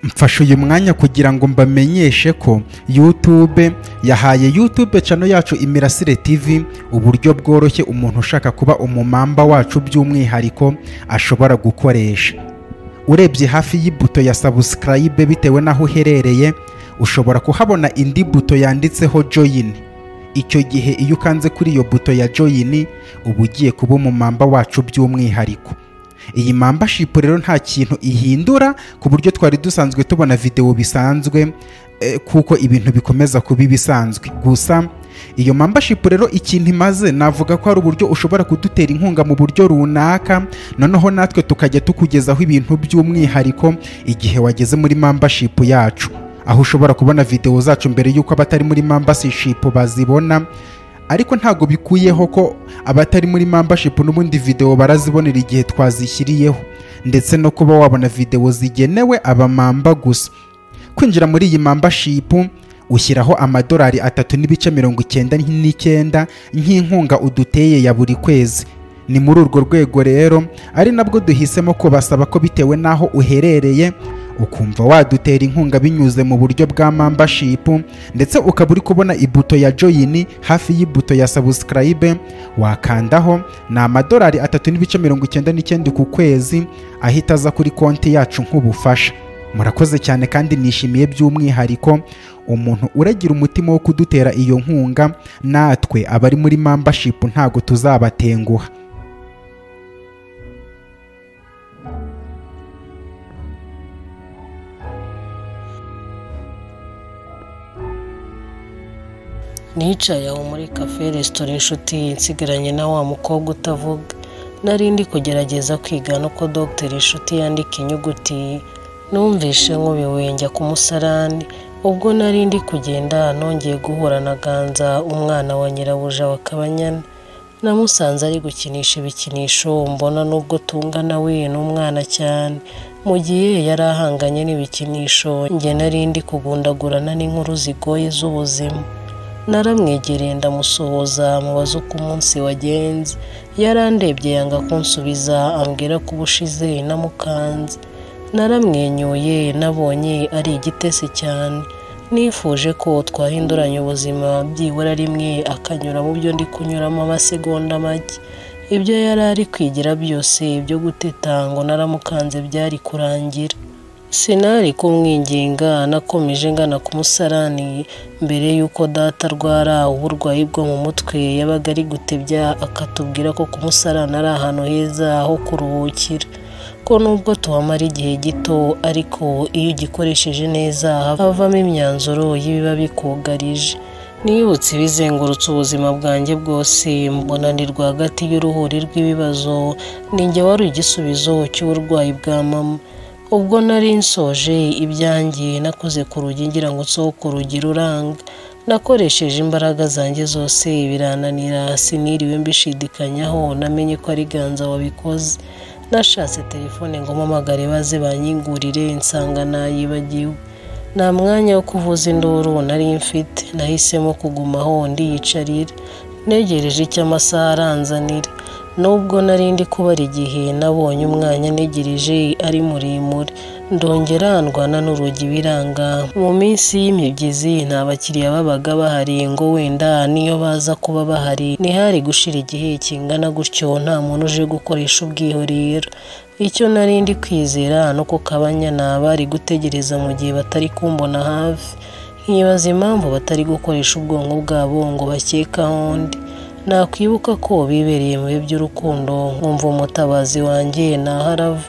mfashe uyu mwanya kugira ngo mbamenyeshe ko youtube yahaye youtube cano yacu imirasire tv uburyo bworoshye umuntu ushaka kuba umumamba wacu by'umwihariko ashobora gukoresha urebye hafi y'ibuto ya sabusikarayibe bitewe n'aho uherereye ushobora kuhabona indi buto yanditseho joyini icyo gihe iyo ukanze kuri iyo buto ya joyini uba ugiye kuba umumamba wacu by'umwihariko iyi mambashipu rero nta kintu ihindura ku buryo twari dusanzwe tubona videwo bisanzwe eh, kuko ibintu bikomeza kuba ibisanzwe gusa iyo mambashipu rero ikintu imaze navuga ko hari uburyo ushobora kudutera inkunga mu buryo runaka noneho natwe tukajya tukugezaho ibintu by'umwihariko igihe wageze muri mambashipu yacu aho ushobora kubona videwo zacu mbere y'uko abatari muri mambashipu bazibona ariko ntabwo bikuyeho ko abatari muri membership n'ubundi video barazibonera igihe twazishyiriyeho ndetse no kuba wabona video zigenewe abamamba gusa kwinjira muri iyi membership ushyiraho amadolari atatu n'ibice mirongo icyenda n'icyenda nk'inkunga uduteye ya buri kwezi ni muri urwo rwego rero ari nabwo duhisemo kubasaba ko bitewe n'aho uherereye ukumva wadutera inkunga binyuze mu buryo bwa membership ndetse ukaba uri kubona ibuto ya joyini hafi y'ibuto ya subscribe wakandaho ni amadolari atatu n'ibice mirongo icyenda n'icyenda ku kwezi ahita aza kuri konti yacu nk'ubufasha murakoze cyane kandi nishimiye by'umwihariko umuntu uragira umutima wo kudutera iyo nkunga natwe abari muri membership ntago tuzabatenguha nicaye aho muri kafe resitora inshuti nsigaranye na wa mukobwa utavuga nari ndi kugerageza kwiga no ko dogiteri inshuti yandika inyuguti numvishe nkubiwe njya ku musarani ubwo nari ndi kugenda nongeye guhura na ganza umwana wa nyirabuja wa kabanyana namusanze ari gukinisha ibikinisho mbona n'ubwo tungana we n'umwana cyane mu gihe yari ahanganye n'ibikinisho njye nari ndi kugundagurana n'inkuru zigoye z'ubuzima naramwegereye ndamusuhuza mubaza uko umunsi wagenze yarandebye yanga kunsubiza ambwira ko ubushize namukanze naramwenyuye nabonye ari igitesi cyane nifuje ko twahinduranya ubuzima byibura rimwe akanyura mu byo ndi kunyuramo amasegonda make ibyo yari ari kwigira byose byo guteta ngo naramukanze byari kurangira sinari kumwinginga nakomeje ngana ku musarani mbere y'uko data arwara uburwayi bwo mu mutwe yabaga ari gutebya akatubwira ko ku musarani ari ahantu heza ho kuruhukira ko nubwo tuhamara igihe gito ariko iyo ugikoresheje neza havamo imyanzuro y'ibiba bikugarije nibutse ibizengurutse ubuzima bwanjye bwose mbona ni rwagati y'uruhuri rw'ibibazo ninjye wari igisubizo cy'uburwayi bwa mama ubwo nari nsoje ibyanjye nakoze ku rugi ngira ngo nsohoke urugi ruranga nakoresheje imbaraga zanjye zose birananira siniriwe mbishidikanyaho namenye ko ari ganza wabikoze nashatse telefone ngo mpamagare baze banyingurire nsanga nayibagiwe nta mwanya wo kuvuza induru nari mfite nahisemo kugumaho ndiyicarire negereje icyo amasaha aranzanira nubwo nari ndi kubara igihe nabonye umwanya ntegereje ari muremure ndongera ndwana n'urugi biranga mu minsi y'imibyizi nta bakiriya babaga bahari ngo wenda niyo baza kuba bahari ntihari gushira igihe kingana gutyo nta muntu uje gukoresha ubwiherero icyo nari ndi kwizera no ku kabanyana bari gutegereza mu gihe batari kumbona hafi nkibaza impamvu batari gukoresha ubwonko bwabo ngo bakekaho undi nakwibuka ko bibereye mu bihe by'urukundo nkumva umutabazi wanjye naharava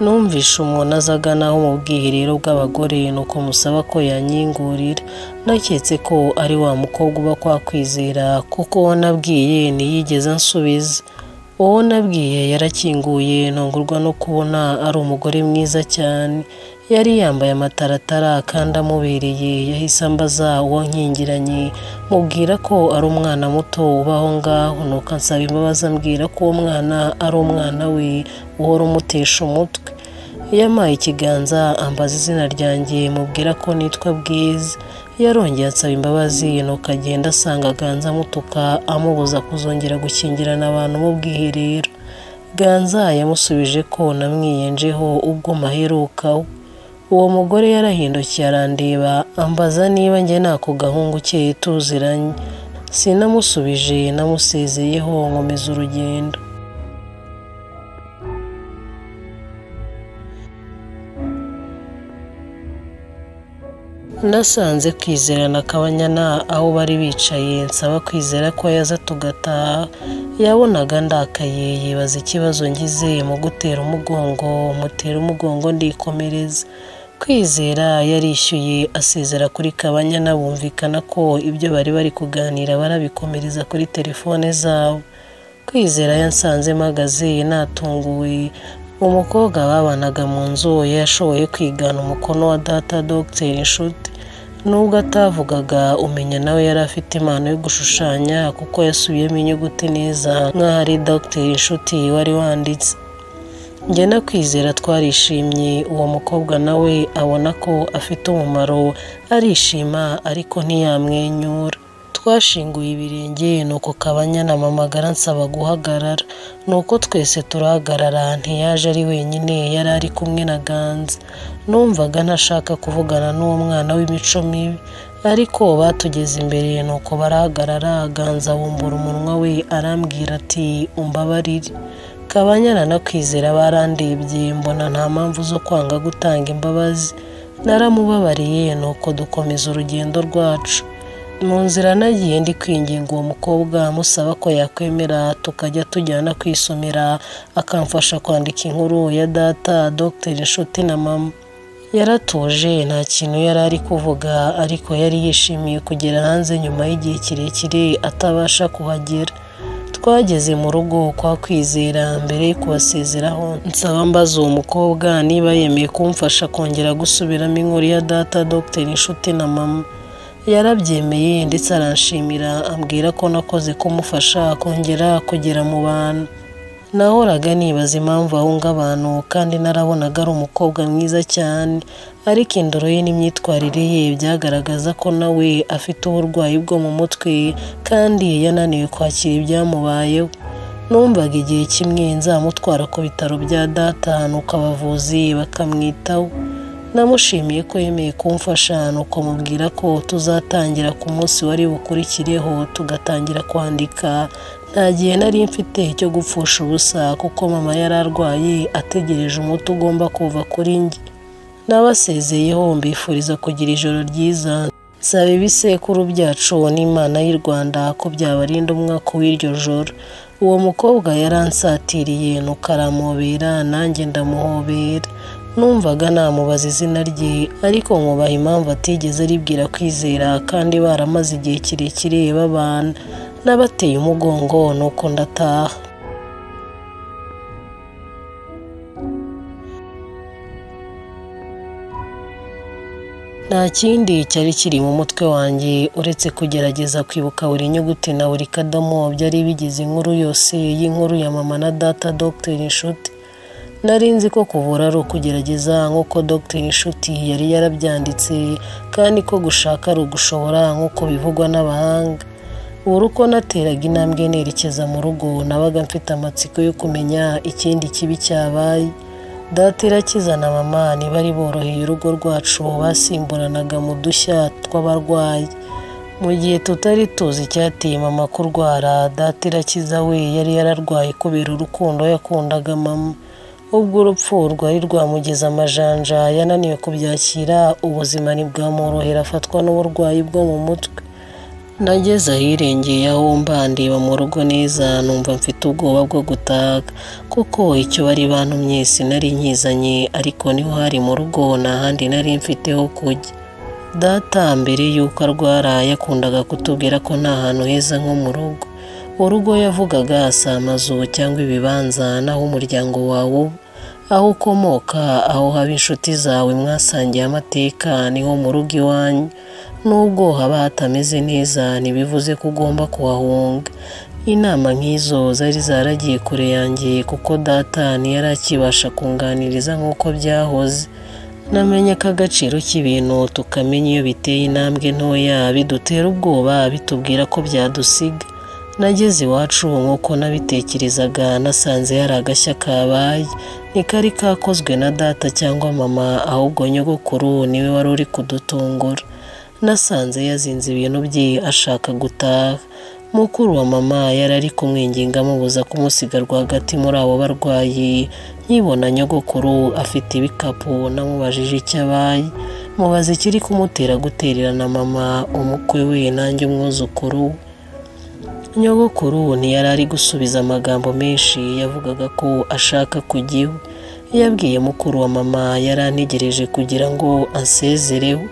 numvishe umuntu aza aganaho mu bwiherero bw'abagore nuko musaba ko yanyingurira naketse ko ari wa mukobwa uba kwa kwizera kuko uwo nabwiye ntiyigeze ansubiza uwo nabwiye yarakinguye ntungurwa no kubona ari umugore mwiza cyane yari yambaye amataratara kandi amubereye yahise ambaza uwo nkingiranye mubwira ko ari umwana muto ubaho ngaho nuko ansaba imbabazi ambwira ko uwo mwana ari umwana we uhora umutesha umutwe yamaye ikiganza ambaza izina ryanjye mubwira ko nitwa bwiza yarongeye ansaba imbabazi nuko agenda asanga aganza amutuka amubuza kuzongera gukingirana abantu mu bwiherero ganza yamusubije ko namwiyenjeho ubwo maherukaho uwo mugore yarahindukiye arandeba ambaza niba njye nako gahungu ukeye tuziranye sinamusubije namusezeyeho nkomeza urugendo nasanze kwizerana akabanyana aho bari bicaye nsaba kwizera ko yaza tugataha yabonaga ndakaye yibaza ikibazo ngize mu gutera umugongo mutera umugongo ndikomereza kwizera yarishyuye asezera kuri kabanyana bumvikana ko ibyo bari bari kuganira barabikomereza kuri telefone zabo kwizera yansanze mpagaze natunguwe umukobwa babanaga mu nzu yashoboye kwigana umukono wa data dogiteri inshuti nubwo atavugaga umenya nawe yari afite impano yo gushushanya kuko yasubiyemo inyuguti neza nk'aho ari dogiteri inshuti wari wanditse njye no kwizera twarishimye uwo mukobwa nawe abona ko afite umumaro arishima ariko ntiyamwenyura twashinguye ibirenge nuko kabanyana mamagara nsaba guhagarara nuko twese turahagarara ntiyaje ari wenyine yari ari kumwe na ganza numvaga ntashaka kuvugana n'uwo mwana w'imico mibi ariko batugeze imbere nuko barahagarara ganza bumbura umunwa we arambwira ati umbabarire kabanyana no kwizera barandebye mbona nta mpamvu zo kwanga gutanga imbabazi naramubabariye nuko dukomeza urugendo rwacu mu nzira nagiye ndi kwinginga uwo mukobwa musaba ko yakwemera tukajya tujyana kwisomera akamfasha kwandika inkuru ya data dogiteri inshuti na mama yaratuje nta kintu yari ari kuvuga ariko yari yishimiye kugera hanze nyuma y'igihe kirekire atabasha kuhagera twageze mu rugo kwa kwizera mbere yo kubasezeraho nsaba mbaza uwo mukobwa niba yemeye kumfasha kongera gusubiramo inkuru ya data dogiteri inshuti na mama yarabyemeye ndetse aranshimira ambwira ko nakoze kumufasha kongera kugera mu bantu nahoraga nibaza impamvu ahunga abantu kandi narabonaga ari umukobwa mwiza cyane ariko indoro ye n'imyitwarire ye byagaragaza ko nawe afite uburwayi bwo mu mutwe kandi yananiwe kwakira ibyamubayeho numvaga igihe kimwe nzamutwara ku bitaro bya data nuko abavuzi bakamwitaho namushimiye ko yemeye kumfasha nuko mubwira ko tuzatangira ku munsi wari bukurikireho tugatangira kwandika nta gihe nari mfite cyo gupfusha ubusa kuko mama yari arwaye ategereje umuti ugomba kuva kuri njye n'abasezeyeho mbifuriza kugira ijoro ryiza nsaba ibisekuru byacu n'imana y'u rwanda ko byabarinda umwaka w'iryo joro uwo mukobwa yaransatiriye nuko aramubera nanjye ndamuhobera numvaga namubaza izina rye ariko nkubaha impamvu atigeze aribwira kwizera kandi baramaze igihe kirekire babana n'abateye umugongo nuko ndataha nta kindi cyari kiri mu mutwe wanjye uretse kugerageza kwibuka buri nyuguti na buri kadomo byari bigize inkuru yose y'inkuru ya mama na data dogiteri inshuti nari nzi ko kuvura ari ukugerageza nk'uko dogiteri inshuti yari yarabyanditse kandi ko gushaka ari ugushobora nk'uko bivugwa n'abahanga buri uko nateraga intambwe nerekeza mu rugo nabaga mfite amatsiko yo kumenya ikindi kibi cyabaye data irakizana mama ntibari boroheye urugo rwacu basimburanaga mu dushya tw'abarwayi mu gihe tutari tuzi icyateye mama kurwara data irakiza we yari yararwaye kubera urukundo yakundaga mama ubwo urupfu rwari rwamugeza amajanja yananiwe kubyakira ubuzima ntibwamworohera afatwa n'uburwayi bwo mu mutwe nageze ahirengeye aho mba ndeba mu rugo neza numva mfite ubwoba bwo gutaga kuko icyo bari bantumye sinari nkizanye ariko niho hari mu rugo nta handi nari mfite ho kujya data mbere y'uko arwara yakundaga kutubwira ko nta hantu heza nko mu rugo urugo yavugaga si amazu cyangwa ibibanza n'aho umuryango wawe uba aho ukomoka aho haba inshuti zawe mwasangiye amateka niho mu rugo iwanyu n'ubwo haba hatameze neza ntibivuze ko ugomba kuhahunga inama nk'izo zari zaragiye kure yanjye kuko data ntiyari akibasha kunganiriza nk'uko byahoze namenye ko agaciro k'ibintu tukamenya iyo biteye intambwe ntoya bidutera ubwoba bitubwira ko byadusiga nageze iwacu nk'uko nabitekerezaga nasanze hari agashya kabaye ntikari kakozwe na data cyangwa mama ahubwo nyogokuru niwe wari uri kudutungura nasanze yazinze ibintu bye ashaka gutaha mukuru wa mama yari ari kumwinginga amubuza kumusiga rwagati muri abo barwayi nkibona nyogokuru afite ibikapu namubajije icyo abaye mubaza ikiri kumutera gutererana mama umukwe we nanjye umwuzukuru nyogokuru ntiyari ari gusubiza amagambo menshi yavugaga ko ashaka kujya iwe yabwiye mukuru wa mama yari antegereje kugira ngo ansezereho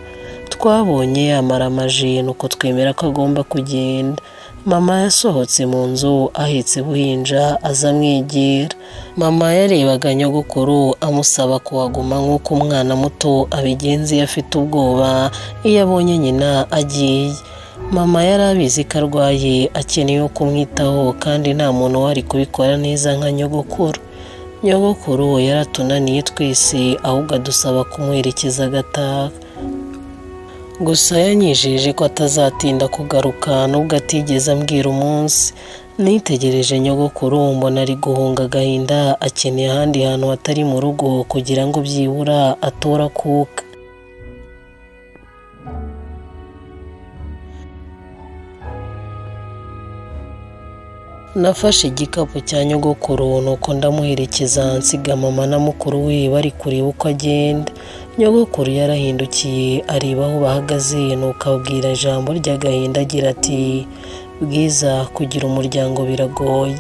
twabonye amaramaji nuko twemera ko agomba kugenda mama yasohotse mu nzu ahetse buhinja aza amwegera mama yarebaga nyogokuru amusaba kuhaguma nk'uko umwana muto abigenza iyo afite ubwoba iyo abonye nyina agiye mama yari abizi ko arwaye akeneye kumwitaho kandi nta muntu wari kubikora neza nka nyogokuru nyogokuru yaratunaniye twese ahubwo adusaba kumuherekeza agataha gusa yanyijeje ko atazatinda kugaruka nubwo atigeze ambwira umunsi nitegereje nyogokuru mbona ari guhunga agahinda akeneye ahandi hantu hatari mu rugo kugira ngo byibura atora akuka nafashe igikapu cya nyogokuru nuko ndamuherekeza nsiga mama na mukuru we bari kureba uko agenda nyogokuru yarahindukiye areba aho bahagaze nuko abwira ijambo ry'agahinda agira ati bwiza kugira umuryango biragoye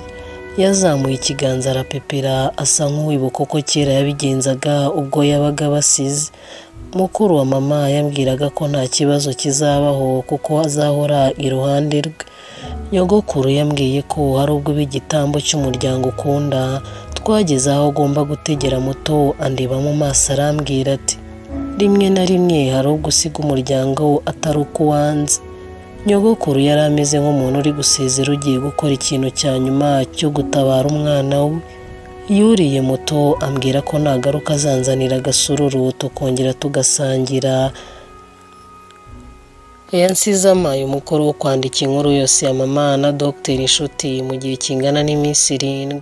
yazamuye ikiganza arapepera asa nk'uwibuka uko kera yabigenzaga ubwo yabaga basize mukuru wa mama yambwiraga ko nta kibazo kizabaho kuko azahora iruhande rwe nyogokuru yambwiye ko hari ubwo igitambo cy'umuryango ukunda twageze aho ugomba gutegera muto andeba mu maso arambwira ati rimwe na rimwe hari ubwo usiga umuryango atari uko uwanze nyogokuru yari ameze nk'umuntu uri gusezera ugiye gukora ikintu cya nyuma cyo gutabara umwana we yuriye muto ambwira ko nagaruka azanzanira agasururu tukongera tugasangira yansize amaye umukoro wo kwandika inkuru yose ya mama na dogiteri inshuti mu gihe kingana n'iminsi irindwi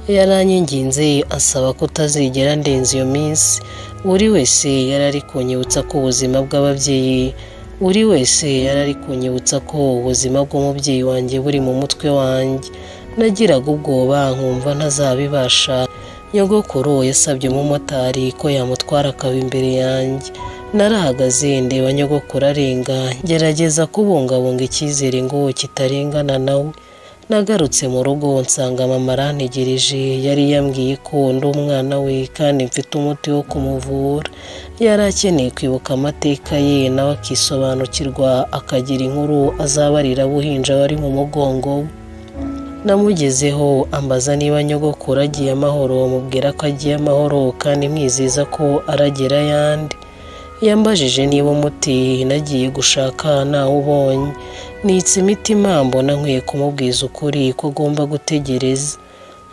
yaranyanginze asaba kutazigera ndenza iyo minsi buri wese yari ari kunyibutsa ko ubuzima bw'ababyeyi buri wese yari ari kunyibutsa ko ubuzima bw'umubyeyi wanjye buri mu mutwe wanjye nagiraga ubwoba nkumva ntazabibasha nyogokuru yasabye umumotari ko yamutwara akaba imbere yanjye narahagaze ndeba nyogokuru arenga ngerageza kubungabunga icyizere ngo kitarengana nawe nagarutse mu rugo nsanga mama arantegereje yari yambwiye ko ndi umwana we kandi mfite umuti wo kumuvura yari akeneye kwibuka amateka ye nawe akisobanukirwa akagira inkuru azabarira buhinja wari mu mugongo we namugezeho ambaza niba nyogokuru agiye amahoro mubwira ko agiye amahoro kandi mwizeza ko aragera ayandi yambajije niba umuti nagiye gushaka ntawubonye nitse imitima mbona nkwiye kumubwiza ukuri ko agomba gutegereza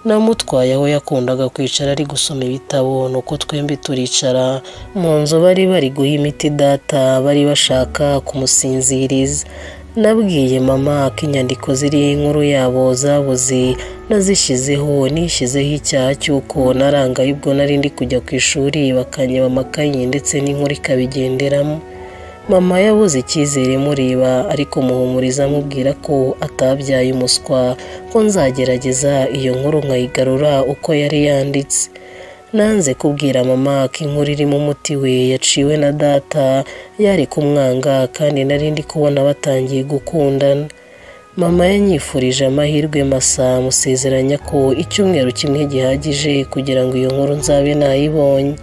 namutwaye aho yakundaga kwicara ari gusoma ibitabo nuko twembi turicara mu nzu bari bari guha imiti data bari bashaka kumusinziriza nabwiye mama ko inyandiko ziriho inkuru yabo zabuze nazishyizeho nishyizeho icyaha cy'uko narangaye ubwo nari ndi kujya ku ishuri bakanyeba amakayi ndetse n'inkuru ikabigenderamo mama yabuze icyizere mureba ariko muhumuriza amubwira ko atabyaye umuswa ko nzagerageza iyo nkuru nkayigarura uko yari yanditse nanze kubwira mama ko inkuru irimo umuti we yaciwe na data yari kumwanga kandi nari ndi kubona batangiye gukundana mama yanyifurije amahirwe masa musezeranya ko icyumweru kimwe gihagije kugira ngo iyo nkuru nzabe nayibonye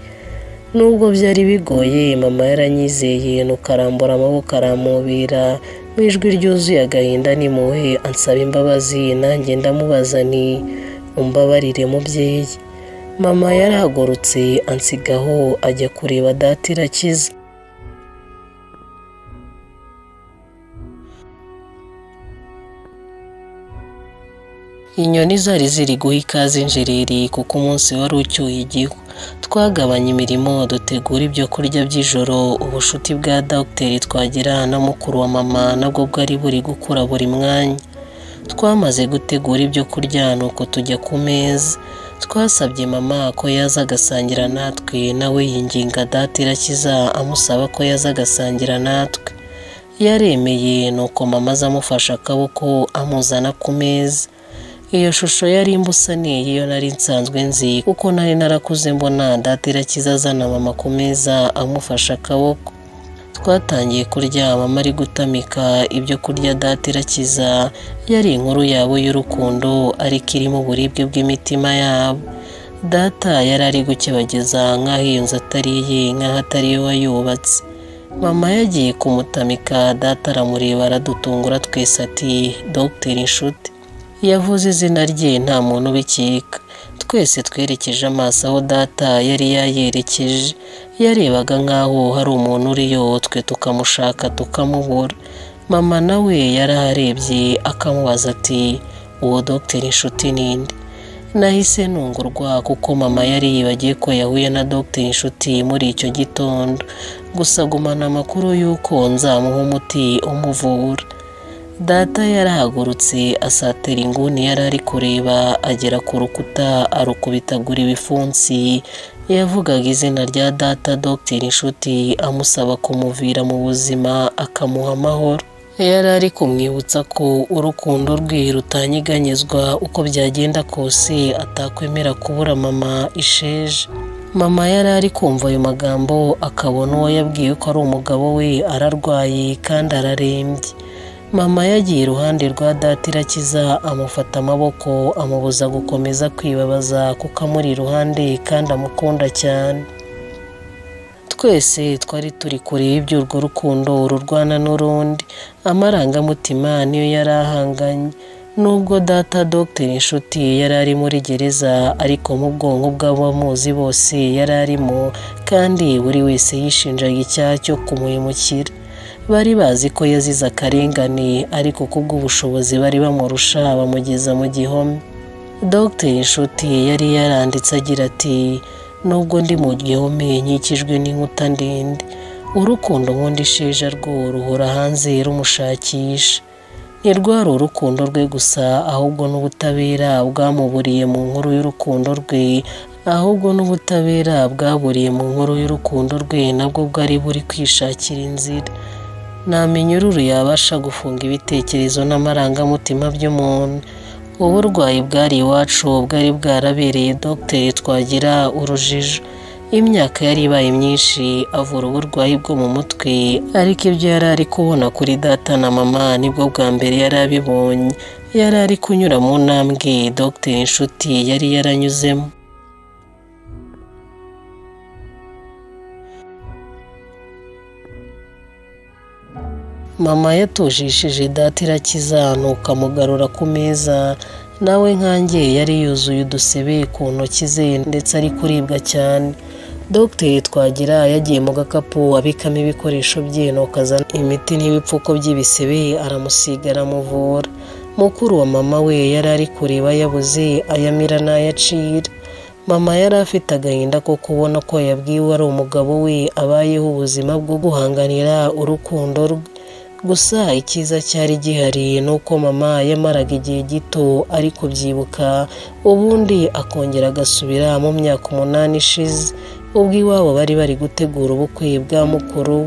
nubwo byari bigoye mama yaranyizeye nuko arambura amaboko aramubira mu ijwi ryuzuye agahinda n'impuhwe ansaba imbabazi nanjye ndamubaza ni umbabarire mubyeyi mama yarahagurutse ansigaho ajya kureba data irakiza inyoni zari ziri guha ikaze injereri kuko umunsi wari ucyuye igihu twagabanya imirimo dutegura ibyo kurya by'ijoro ubushuti bwa dogiteri twagira na mukuru wa mama nabwo bwari buri gukura buri mwanya twamaze gutegura ibyo kurya nuko tujya ku meza twasabye mama ko yaza agasangira natwe nawe yinginga data irakiza amusaba ko yaza agasangira natwe yaremeye nuko mama aza amufashe akaboko amuzana ku meza iyo shusho yari imbusaniye iyo nari nsanzwe nzi kuko nari narakuze mbona data irakiza azana mama ku meza amufashe akaboko twatangiye kurya mama ari gutamika ibyo kurya data irakiza yari inkuru yabo y'urukundo ariko irimo uburibwe bw'imitima yabo data yari ari gukebageza nk'aho iyo nzu atari iye nk'aho atari iyo wayubatse mama yagiye kumutamika data aramureba aradutungura twese ati dogiteri inshuti yavuze izina rye nta muntu ubikeka twese twerekeje amaso aho data yari yayerekeje yarebaga nk'aho hari umuntu uriyo twe tukamushaka tukamubura mama nawe yaraharebye akamubaza ati uwo dogiteri inshuti ninde nahise nungurwa kuko mama yari yibagiye ko yahuye na dogiteri inshuti muri icyo gitondo gusa gumana amakuru y'uko nzamuha umuti umuvura data yarahagurutse asatira inguni yari ari kureba agera ku rukuta arukubitagura ibipfunsi yavugaga izina rya data dogiteri inshuti amusaba kumuvira mu buzima akamuha amahoro yari ari kumwibutsa ko urukundo rwe rutanyeganyezwa uko byagenda kose atakwemera kubura mama isheje mama yari ari kumva ayo magambo akabona uwo yabwiye ko ari umugabo we ararwaye kandi ararembye mama yagiye iruhande rwa data irakiza amufata amaboko amubuza gukomeza kwibabaza kuko amuri iruhande kandi amukunda cyane twese twari turi kure iby'urwo rukundo rurwana n'urundi amarangamutima niyo yari ahanganye nubwo data dogiteri inshuti yari ari muri gereza ariko mu bwonko bw'abamuzi bose yari arimo kandi buri wese yishinjaga icyaha cyo kumuyimukira bari bazi ko yazize akarengane ariko kubw'ubushobozi bari bamurusha bamugeza mu gihome dogiteri inshuti yari yaranditse agira ati nubwo ndi mu gihome nkikijwe n'inkuta ndende urukundo nkunda isheja rwo ruhora hanze rumushakisha ntirwari urukundo rwe gusa ahubwo n'ubutabera bwamuburiye mu nkuru y'urukundo rwe ahubwo n'ubutabera bwaburiye mu nkuru y'urukundo rwe nabwo bwari buri kwishakira inzira nta minyururu yabasha gufunga ibitekerezo n'amarangamutima by'umuntu uburwayi bwari iwacu bwari bwarabereye dogiteri twagira urujijo imyaka yari ibaye myinshi avura uburwayi bwo mu mutwe ariko ibyo yari ari kubona kuri data na mama nibwo bwa mbere yari abibonye yari ari kunyura mu ntambwe dogiteri inshuti yari yaranyuzemo mama yatujishije data irakiza nuko amugarura ku meza nawe nkange yari yuzuye udusebe ku ntoki ze ndetse ari kuribwa cyane dogiteri twagira yagiye mu gakapu abikamo ibikoresho bye nuko azana imiti n'ibipfuko by'ibisebe aramusiga aramuvura mukuru wa mama we yari ari kureba yabuze ayamira n'ayacira mama yari afite agahinda ko kubona ko yabwiwe ari umugabo we abayeho ubuzima bwo guhanganira urukundo rwe gusa icyiza cyari gihari ni uko mama yamaraga igihe gito ari kubyibuka ubundi akongera agasubira mu myaka umunani ishize ubwo iwabo bari bari gutegura ubukwe bwa mukuru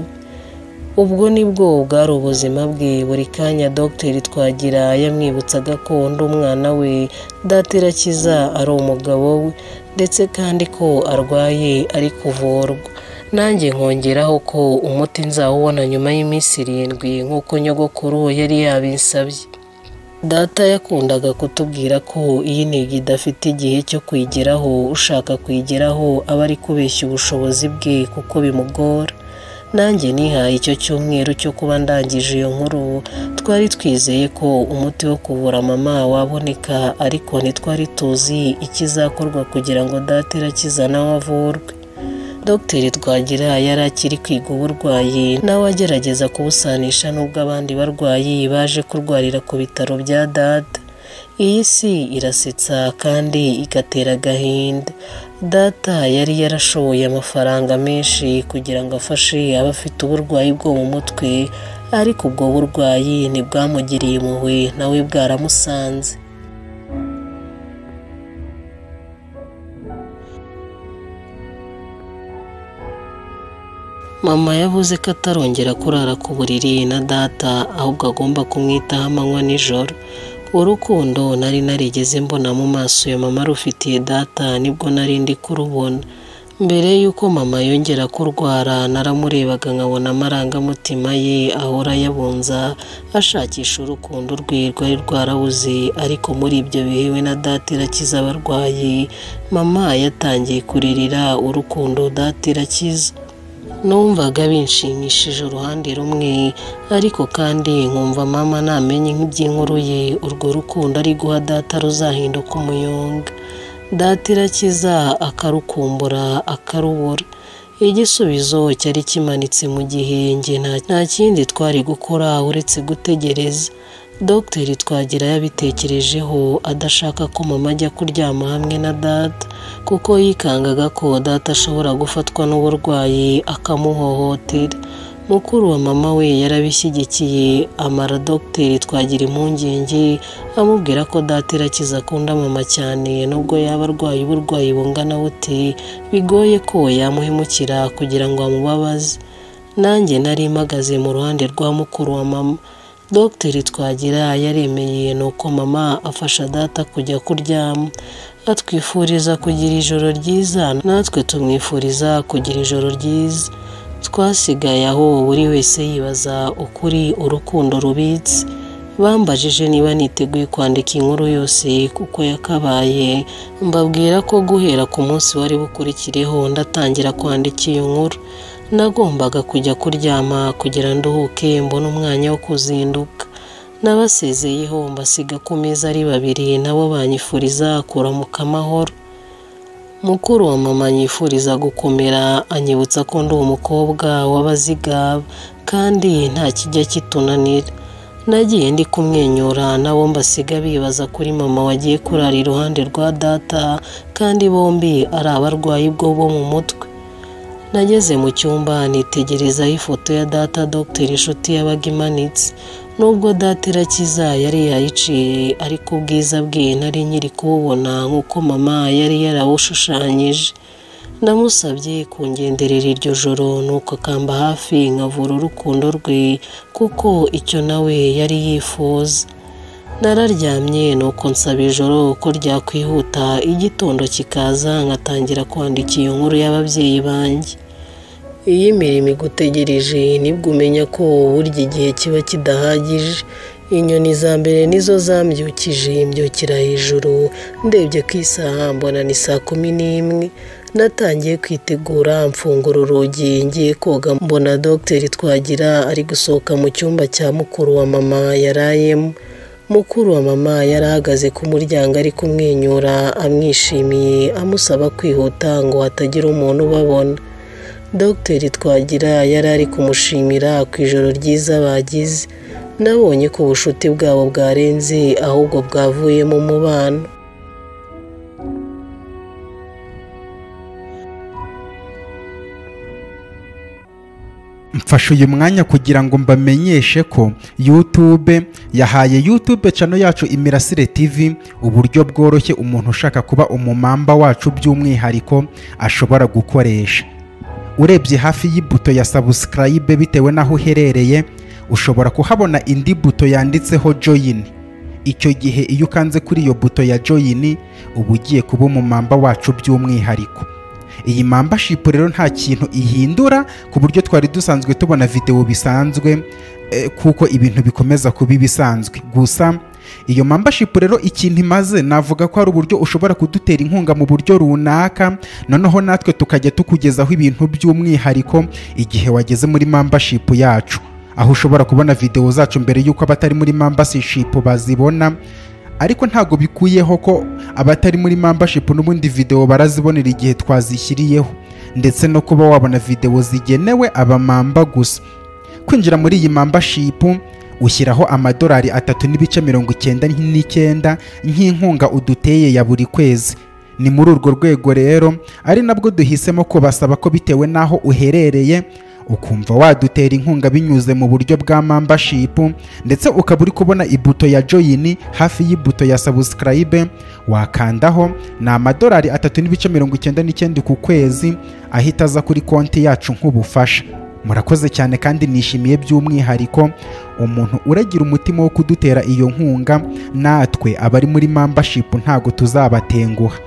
ubwo nibwo bwari ubuzima bwe buri kanya dogiteri twagira yamwibutsaga ko undi umwana we data irakiza ari umugabo we ndetse kandi ko arwaye ari kuvurwa nanjye nkongeraho ko umuti nzawubona nyuma y'iminsi irindwi nk'uko nyogokuru yari yabinsabye data yakundaga kutubwira ko iyi ntego idafite igihe cyo kwigeraho ushaka kwigeraho aba ari kubeshya ubushobozi bwe kuko bimugora nanjye nihaye icyo cyumweru cyo kuba ndangije iyo nkuru twari twizeye ko umuti wo kuvura mama waboneka ariko ntitwari tuzi ikizakorwa kugira ngo data irakiza nawe avurwe dogiteri twagira yari akiri kwiga uburwayi nawe agerageza kubusanisha n'ubwo abandi barwayi baje kurwarira ku bitaro bya data iyi si irasetsa kandi igatera agahinda data yari yarashoboye amafaranga menshi kugira ngo afashe abafite uburwayi bwo mu mutwe ariko ubwo burwayi ntibwamugiriye impuhwe nawe bwaramusanze mama yavuze ko atarongera kurara ku buriri na data ahubwo agomba kumwitaho amanywa nijoro urukundo nari narigeze mbona mu maso ya mama rufitiye data nibwo nari ndi kurubona mbere y'uko mama yongera kurwara naramurebaga nkabona amarangamutima ye ahora yabunza ashakisha urukundo rwe rwari rwarabuze ariko muri ibyo bihe we na data irakiza abarwayi mama yatangiye kuririra urukundo data irakiza numvaga binshimishije uruhande rumwe ariko kandi nkumva mama namenye nk'iby'inkuru ye urwo rukundo ari guha data ruzahinduka umuyonga data irakiza akarukumbura akarubura igisubizo cyari kimanitse mu gihenge nta kindi twari gukora uretse gutegereza dogiteri twagira yabitekerejeho adashaka ko mama ajya kuryama hamwe na data kuko yikangaga ko data ashobora gufatwa n'uburwayi akamuhohotera mukuru wa mama we yarabishyigikiye amara dogiteri twagira impungenge amubwira ko data irakiza akunda mama cyane nubwo yaba arwaye uburwayi bungana bute bigoye ko yamuhemukira kugira ngo amubabaze nanjye nari mpagaze mu ruhande rwa mukuru wa mama dogiteri twagira yaremeye ni uko mama afasha data kujya kuryama atwifuriza kugira ijoro ryiza natwe tumwifuriza kugira ijoro ryiza twasigaye aho buri wese yibaza ukuri urukundo rubitse bambajije niba niteguye kwandika inkuru yose kuko yakabaye mbabwira ko guhera ku munsi wari bukurikireho ndatangira kwandika iyo nkuru nagombaga kujya kuryama kugira nduhuke mbone umwanya wo kuzinduka n'abasezeyeho mbasiga ku meza ari babiri nabo banyifuriza kuramuka amahoro mukuru wa mama yifuriza gukomera anyibutsa ko ndi umukobwa w'abazigaba kandi nta kijya kitunanira nagiye ndi kumwenyura nabo mbasiga bibaza kuri mama wagiye kurara iruhande rwa data kandi bombi ari abarwayi bwo bo mu mutwe nageze mu cyumba nitegerezaho ifoto ya data dogiteri inshuti yabaga imanitse nubwo data irakiza yari yayiciye ariko ubwiza bwe nari nkiri kububona nk'uko mama yari yarabushushanyije namusabye kungenderera iryo joro nuko akamba hafi nkavura urukundo rwe kuko icyo nawe yari yifuza nararyamye nuko nsaba ijoro ko ryakwihuta igitondo kikaza nkatangira kwandika iyo nkuru y'ababyeyi banjye iyo imirimo igutegereje nibwo umenya ko burya igihe kiba kidahagije inyoni za mbere nizo zambyukije mbyukira hejuru ndebye ku isaha mbona ni saa kumi n'imwe natangiye kwitegura mfungura urugi ngiye koga mbona dogiteri twagira ari gusohoka mu cyumba cya mukuru wa mama yarayemo mukuru wa mama yari ahagaze ku muryango ari kumwenyura amwishimiye amusaba kwihuta ngo hatagira umuntu ubabona dogiteri twagira yari ari kumushimira ku ijoro ryiza bagize nabonye ko ubucuti bwabo bwarenze ahubwo bwavuyemo umubano mfashe uyu mwanya kugira ngo mbamenyeshe ko YouTube yahaye YouTube channel yacu Imirasire TV uburyo bworoshye umuntu ushaka kuba umumamba wacu by'umwihariko ashobora gukoresha urebye hafi y'ibuto ya subscribe bitewe n'aho uherereye ushobora kuhabona indi buto yanditseho join icyo gihe iyo ukanze kuri iyo buto ya join uba ugiye kuba umumamba wacu by'umwihariko iyi membership rero nta kintu ihindura ku buryo twari dusanzwe tubona videwo bisanzwe kuko ibintu bikomeza kuba ibisanzwe gusa iyo membership rero ikintu imaze navuga ko hari uburyo ushobora kudutera inkunga mu buryo runaka noneho natwe tukajya tukugezaho ibintu by'umwihariko igihe wageze muri membership yacu aho ushobora kubona videwo zacu mbere y'uko abatari muri membership bazibona ariko ntabwo bikuyeho ko abatari muri membership n'ubundi videwo barazibonera igihe twazishyiriyeho ndetse no kuba wabona videwo zigenewe abamamba gusa kwinjira muri iyi membership ushyiraho amadolari atatu n'ibice mirongo icyenda n'icyenda nk'inkunga uduteye ya buri kwezi ni muri urwo rwego rero ari nabwo duhisemo kubasaba ko bitewe n'aho uherereye ukumva wadutera inkunga binyuze mu buryo bwa membership ndetse ukaba uri kubona ibuto ya join hafi y'ibuto ya subscribe wakandaho ni amadolari atatu n'ibice mirongo icyenda n'icyenda ku kwezi ahita aza kuri konti yacu nk'ubufasha murakoze cyane kandi nishimiye by'umwihariko umuntu uragira umutima wo kudutera iyo nkunga natwe abari muri membership ntabwo tuzabatenguha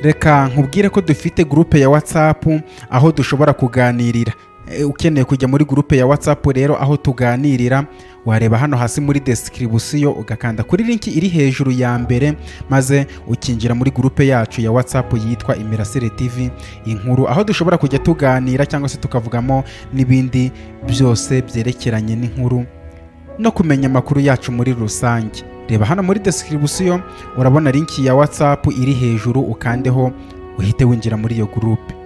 reka nkubwire ko dufite gurupe ya whatsapp aho dushobora kuganirira E, ukeneye kujya muri gurupe ya whatsapp rero aho tuganirira wareba hano hasi muri description ugakanda kuri linki iri hejuru ya mbere maze ukinjira muri gurupe yacu ya whatsapp yitwa imirasire tv inkuru aho dushobora kujya tuganira cyangwa se tukavugamo n'ibindi byose byerekeranye n'inkuru no kumenya amakuru yacu muri rusange reba hano muri description urabona linki ya whatsapp iri hejuru ukandeho uhite winjira muri iyo gurupe